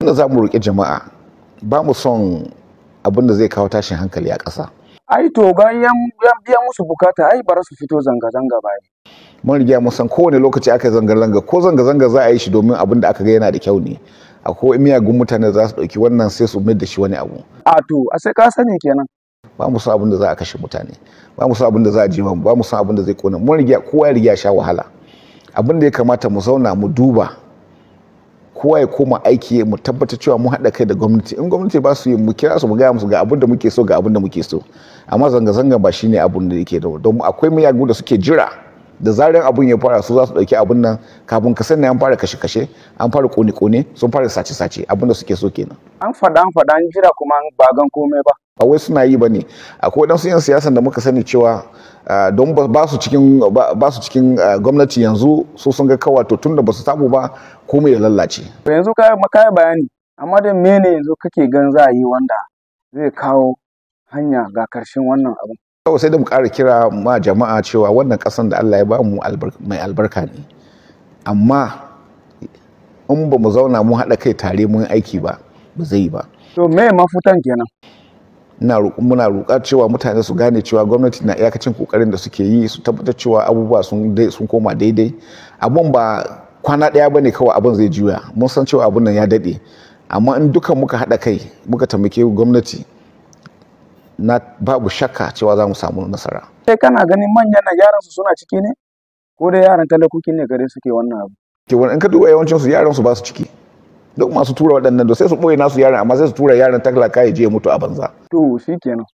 da za mu roƙi jama'a ba mu son abin da zai kawo tashin hankali a ƙasa ai to bayan ya biya musu bukata ai bara su fito zanga-zanga ba mun riga mun san kowane lokaci aka zanga-zanga ko zanga-zanga za a yi shi domin abin da aka ga yana da kyau ne akwai miyagun mutane za su ɗauki wannan sai su mai da shi wani abu a to a sai ka sani kenan ba mu san abin da za a kashe mutane ba mu san abin da za a ji ba mu san abin da zai kona mun riga kowa ya riga sha wahala abin da ya kamata mu zauna mu duba kowa ya koma aiki mu tabbatar cewa mu haɗa kai da gwamnati in gwamnati ba su yi mu kira su mu gaya musu ga abin da muke so ga abin da muke so amma zanga-zanga ba shine abin da yake da don akwai miyagu da suke jira da zaran abun ya fara su za su ɗauki abun nan kafin ka sani an fara kashe-kashe an fara kone-kone sun fara sace-sace abin da suke so kenan an faɗa an faɗa an jira kuma ba gan komai ba ba wai suna yi ba ne akwai waɗansu 'yan siyasan da muka sani cewa don ba su cikin ba su cikin gwamnati yanzu su sun ga kawa to tunda ba su samu ba komai ya lallace to yanzu ka yi bayani amma da mene yanzu kake gan za a yi wanda zai kawo hanya ga karshen wannan abu kawai sai da mu ƙara kira ma jama'a cewa wannan ƙasan da Allah ya ba mu mai albarka ne amma in ba mu zauna mu haɗa kai tare mun aiki ba ba zai yi ba to me mafutan kenan ina muna roƙar cewa mutane su gane cewa gwamnati na iyakacin kokarin da suke yi su tabbatar cewa abubuwa sun sun koma daidai abun ba kwana ɗaya bane kawai abun zai juya mun san cewa abun nan ya daɗe amma in dukan muka haɗa kai muka taimake gwamnati na babu shakka cewa za mu samu nasara sai kana ganin manyan na yaran su suna ciki ne ko da yaran talakoki ne gare suke wannan abu ke wani in ka duba yawancin su yaran su ba su ciki duk masu tura waɗannan da sai su ɓoye nasu yaran amma sai su tura yaran talaka ya je ya mutu a banza to shikenan